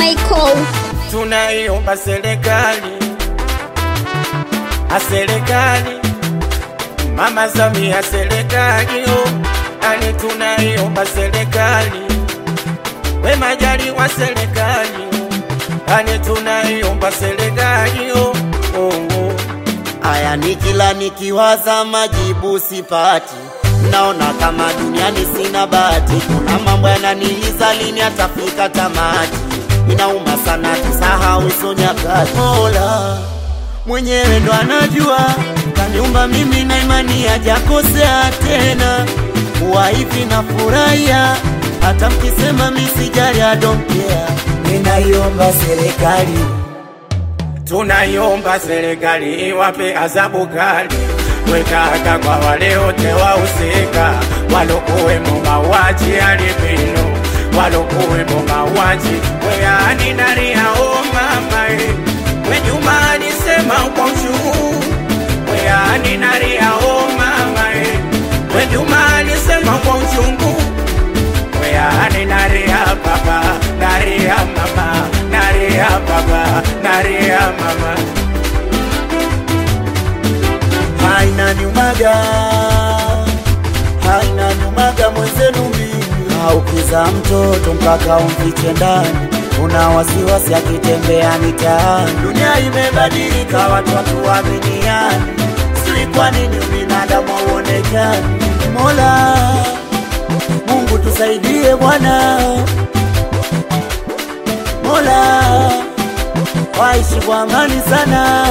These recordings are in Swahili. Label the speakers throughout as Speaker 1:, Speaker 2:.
Speaker 1: Michael.
Speaker 2: tunaiomba serikali a serikali mama Samia serikali oh, ani tunaiomba serikali we Majaliwa serikali oh, ani tunaiomba serikali oh, oh, oh.
Speaker 3: Aya, ni kila nikiwaza majibu sipati, naona kama duniani sina bahati. Kuna mambo yananiliza, lini atafika tamati? Inauma sana tusahau hizo nyakati. Mola mwenyewe ndo anajua, kaniumba mimi na imani hajakosea tena. Kuwa hivi na furahia, hata mkisema misijali, I don't care. Ninaiomba serikali
Speaker 2: tunaiomba serikali iwape adhabu kali wekaka kwa wale wote wahusika walokuwemo mauaji ya albino walokuwemo mauaji weani nariao mama e wenyuma alisema kwa uchungu weani nariao mama e wenyuma alisema kwa uchungu weani naria baba naria mama naria baba naria mama
Speaker 3: haina nyumaga, haina nyumaga mwenzenu mimi. Aukiza mtoto mpaka umfiche ndani, una wasiwasi akitembea mitaani. Dunia imebadilika, watu hatuaminiani, sijui kwa nini ubinadamu hauonekani. Mola Mungu tusaidie Bwana, Mola waishi kwa amani sana.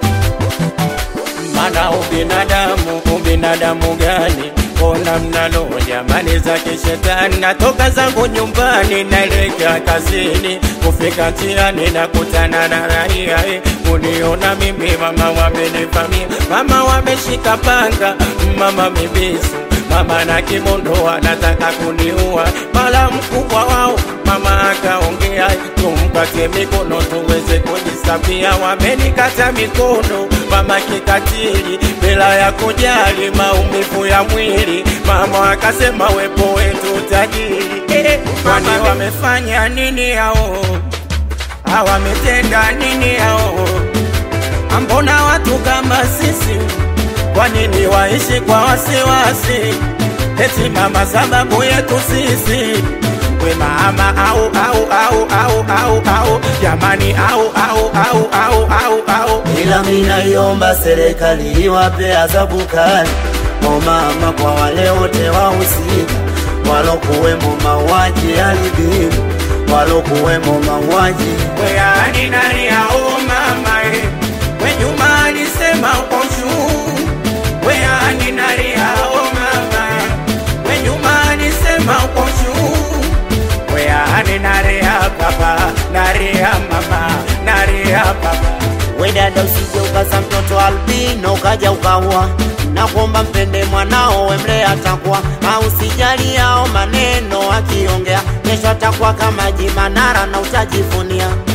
Speaker 2: mana ubinadamu ubinadamu gani ona mnalo jamani za kishetani natoka zangu nyumbani naelekea kazini kufika njiani nakutana na raia eh, uniona mimi mama wamenivamia mama wameshika panga mama mibisu mama na kimondo anataka kuniua mara mkubwa wao mama akaongea tumkate mikono tuweze kujisafia wamenikata mikono mama kikatili bila ya kujali maumivu ya mwili mama akasema wepo wetu tajiri eh, kwani wamefanya nini hao hawametenda nini hao ambona watu kama sisi kwa nini waishi kwa wasiwasi eti mama sababu yetu sisi we mama au au au au au au jamani au au au au au au
Speaker 3: ila minaiomba serikali iwape adhabu kali o mama kwa wale wote wahusika walokuwemo mauaji ya albino walokuwemo mauaji
Speaker 2: weani nani au mama e we nyuma alisema uko juu weani nani au mama we nyuma alisema uko juu weani nani ya baba nani ya mama nani ya baba
Speaker 3: we dada usije ukaza mtoto albino ukaja ukaua na kuomba mpende mwanao wemle atakuwa au sijali yao maneno akiongea kesho atakuwa kama jimanara na utajivunia